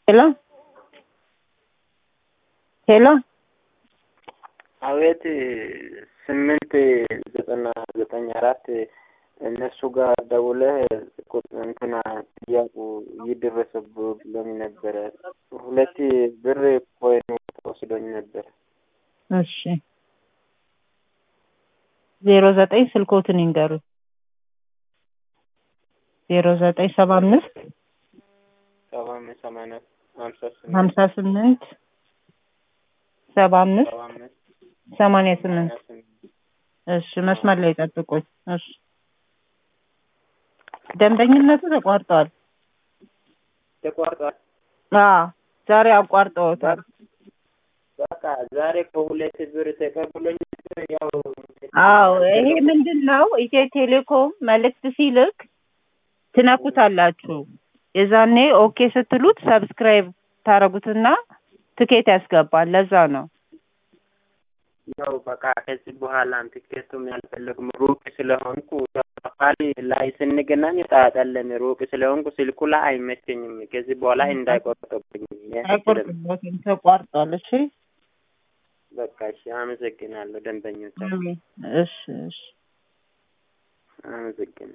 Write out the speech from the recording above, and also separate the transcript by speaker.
Speaker 1: ሄሎ ሄሎ
Speaker 2: አቤት ስምንት ዘጠና ዘጠኝ አራት እነሱ ጋር ደውለህ እንትና ጥያቄ እየደረሰብህ ብሎኝ ነበረ። ሁለት ብር ኮይን ተወስዶኝ ነበረ።
Speaker 1: እሺ ዜሮ ዘጠኝ ስልኮትን ይንገሩ። ዜሮ ዘጠኝ ሰባ አምስት
Speaker 2: ሰባ አምስት ሰማንያ ሀምሳ ስምንት
Speaker 1: ሀምሳ ስምንት ሰባ አምስት
Speaker 2: ሰባ አምስት
Speaker 1: ሰማንያ ስምንት
Speaker 2: ሰማንያ ስምንት
Speaker 1: እሺ መስመር ላይ ጠብቁኝ። እሺ ደንበኝነቱ ተቋርጧል።
Speaker 2: ተቋርጧል።
Speaker 1: አዎ ዛሬ አቋርጠውታል።
Speaker 2: በቃ ዛሬ ከሁለት ብር ተቀብሎኝ ያው
Speaker 1: አዎ ይሄ ምንድን ነው? ኢትዮ ቴሌኮም መልእክት ሲልክ ትነኩታላችሁ። የዛኔ ኦኬ ስትሉት ሰብስክራይብ ታረጉትና ትኬት ያስገባል። ለዛ ነው።
Speaker 2: ያው በቃ ከዚህ በኋላ ትኬቱም ያልፈለግም ሩቅ ስለሆንኩ አካል ላይ ስንገናኝ ጣጣለን ሩቅ ስለሆንኩ ስልኩ ላይ አይመቸኝም። ከዚህ በኋላ እንዳይቆርጥብኝ
Speaker 1: አይቆርጥበትም፣ ተቋርጧል። እሺ
Speaker 2: በቃ እሺ፣ አመሰግናለሁ ደንበኞች፣
Speaker 1: እሺ እሺ
Speaker 2: አመሰግናለሁ።